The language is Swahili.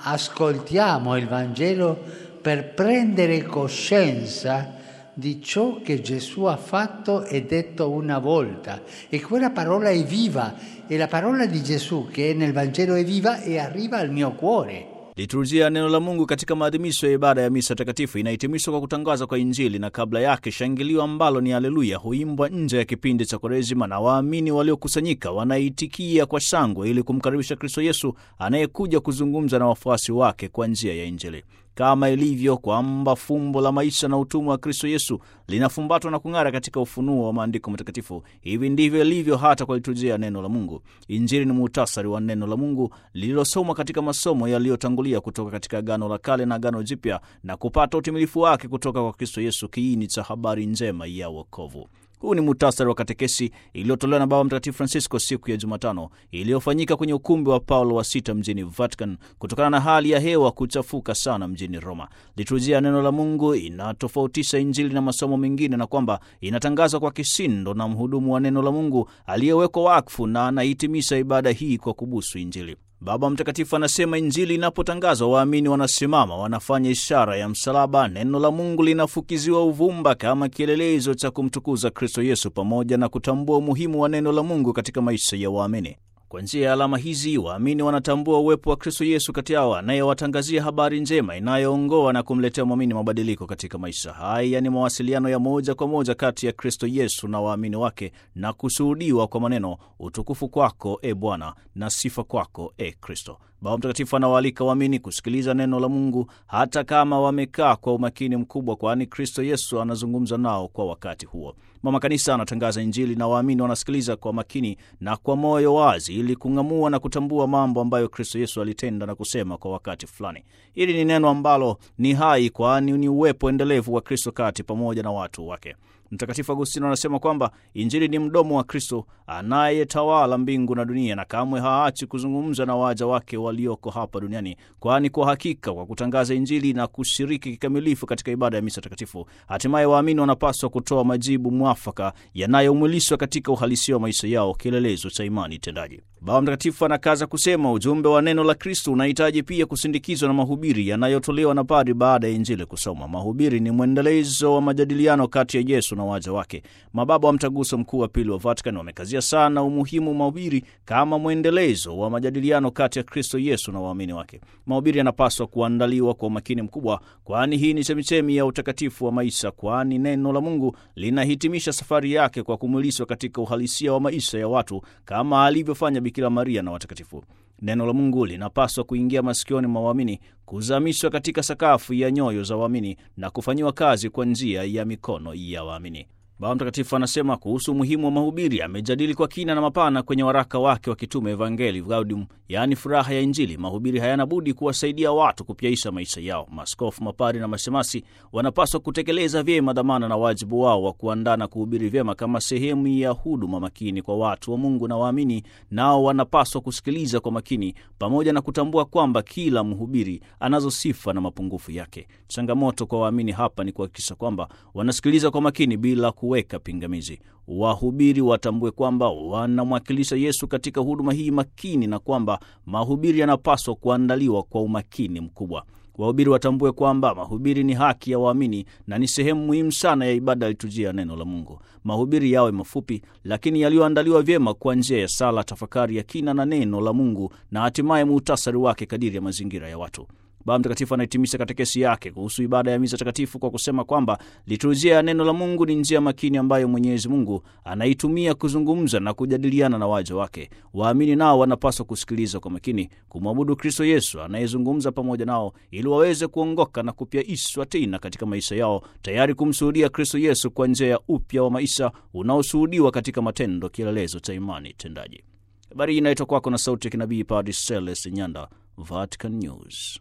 ascoltiamo il Vangelo per prendere coscienza di ciò che Gesù ha fatto e detto una volta. E quella parola è viva, e la parola di Gesù che è nel Vangelo è viva e arriva al mio cuore. Liturujia ya neno la Mungu katika maadhimisho ya ibada ya misa takatifu inahitimishwa kwa kutangazwa kwa Injili na kabla yake shangilio ambalo ni Haleluya huimbwa nje ya kipindi cha Kwaresima, na waamini waliokusanyika wanaitikia kwa shangwe ili kumkaribisha Kristo Yesu anayekuja kuzungumza na wafuasi wake kwa njia ya Injili kama ilivyo kwamba fumbo la maisha na utumwa wa Kristo Yesu linafumbatwa na kung'ara katika ufunuo wa maandiko matakatifu, hivi ndivyo ilivyo hata kwa liturujia ya neno la Mungu. Injili ni muhtasari wa neno la Mungu lililosomwa katika masomo yaliyotangulia kutoka katika Agano la Kale na Agano Jipya na kupata utimilifu wake kutoka kwa Kristo Yesu, kiini cha habari njema ya wokovu. Huu ni muhtasari wa katekesi iliyotolewa na Baba Mtakatifu Francisco siku ya Jumatano iliyofanyika kwenye ukumbi wa Paulo wa sita mjini Vatican kutokana na hali ya hewa kuchafuka sana mjini Roma. Liturujia ya neno la Mungu inatofautisha Injili na masomo mengine na kwamba inatangazwa kwa kishindo na mhudumu wa neno la Mungu aliyewekwa wakfu na anahitimisha ibada hii kwa kubusu Injili. Baba Mtakatifu anasema Injili inapotangazwa, waamini wanasimama, wanafanya ishara ya msalaba. Neno la Mungu linafukiziwa uvumba kama kielelezo cha kumtukuza Kristo Yesu, pamoja na kutambua umuhimu wa neno la Mungu katika maisha ya waamini. Kwa njia ya alama hizi waamini wanatambua uwepo wa Kristo Yesu kati yao, anayewatangazia habari njema inayoongoa na kumletea mwamini mabadiliko katika maisha. Haya ni mawasiliano ya moja kwa moja kati ya Kristo Yesu na waamini wake, na kushuhudiwa kwa maneno, utukufu kwako e Bwana na sifa kwako e Kristo. Baba Mtakatifu anawaalika waamini kusikiliza neno la Mungu hata kama wamekaa kwa umakini mkubwa, kwani Kristo Yesu anazungumza nao kwa wakati huo. Mama Kanisa anatangaza Injili na waamini wanasikiliza kwa makini na kwa moyo wazi, ili kung'amua na kutambua mambo ambayo Kristo Yesu alitenda na kusema kwa wakati fulani. Hili ni neno ambalo ni hai, kwani ni uwepo endelevu wa Kristo kati pamoja na watu wake. Mtakatifu Agustino anasema kwamba Injili ni mdomo wa Kristo anayetawala mbingu na dunia, na kamwe haachi kuzungumza na waja wake walioko hapa duniani, kwani kwa hakika kwa kutangaza Injili na kushiriki kikamilifu katika ibada ya misa takatifu, hatimaye waamini wanapaswa kutoa majibu mwafaka yanayomwilishwa katika uhalisia wa maisha yao, kielelezo cha imani tendaji. Baba Mtakatifu anakaza kusema ujumbe wa neno la Kristo unahitaji pia kusindikizwa na mahubiri yanayotolewa na padri baada ya Injili kusoma. Mahubiri ni mwendelezo wa majadiliano kati ya Yesu na waja wake. Mababa wa Mtaguso Mkuu wa Pili wa Vatican wamekazia sana umuhimu wa mahubiri kama mwendelezo wa majadiliano kati ya Kristo Yesu na waamini wake. Mahubiri yanapaswa kuandaliwa kwa umakini mkubwa, kwani hii ni chemichemi ya utakatifu wa maisha, kwani neno la Mungu linahitimisha safari yake kwa kumwilishwa katika uhalisia wa maisha ya watu kama alivyofanya Bikira Maria na watakatifu. Neno la Mungu linapaswa kuingia masikioni mwa waamini, kuzamishwa katika sakafu ya nyoyo za waamini na kufanyiwa kazi kwa njia ya mikono ya waamini. Baba Mtakatifu anasema kuhusu umuhimu wa mahubiri. Amejadili kwa kina na mapana kwenye waraka wake wa kitume Evangelii Gaudium, yaani furaha ya Injili. Mahubiri hayana budi kuwasaidia watu kupyaisha maisha yao. Maaskofu, mapari na mashemasi wanapaswa kutekeleza vyema dhamana na wajibu wao wa kuandaa na kuhubiri vyema kama sehemu ya huduma makini kwa watu wa Mungu, na waamini nao wanapaswa kusikiliza kwa makini, pamoja na kutambua kwamba kila mhubiri anazo sifa na mapungufu yake. Changamoto kwa waamini hapa ni kuhakikisha kwamba wanasikiliza kwa makini bila kuweka pingamizi. Wahubiri watambue kwamba wanamwakilisha Yesu katika huduma hii makini, na kwamba mahubiri yanapaswa kuandaliwa kwa umakini mkubwa. Wahubiri watambue kwamba mahubiri ni haki ya waamini na ni sehemu muhimu sana ya ibada ya liturujia ya neno la Mungu. Mahubiri yawe mafupi, lakini yaliyoandaliwa vyema kwa njia ya sala, tafakari ya kina na neno la Mungu, na hatimaye muhtasari wake kadiri ya mazingira ya watu. Baba Mtakatifu anahitimisha katekesi yake kuhusu ibada ya misa takatifu kwa kusema kwamba liturujia ya neno la Mungu ni njia makini ambayo Mwenyezi Mungu anaitumia kuzungumza na kujadiliana na waja wake. Waamini nao wanapaswa kusikiliza kwa makini, kumwabudu Kristo Yesu anayezungumza pamoja nao, ili waweze kuongoka na kupyaishwa tena katika maisha yao, tayari kumshuhudia Kristo Yesu kwa njia ya upya wa maisha unaoshuhudiwa katika matendo, kielelezo cha imani tendaji. Habari hii inaitwa kwako na sauti ya kinabii Padre Celeste Nyanda, Vatican News.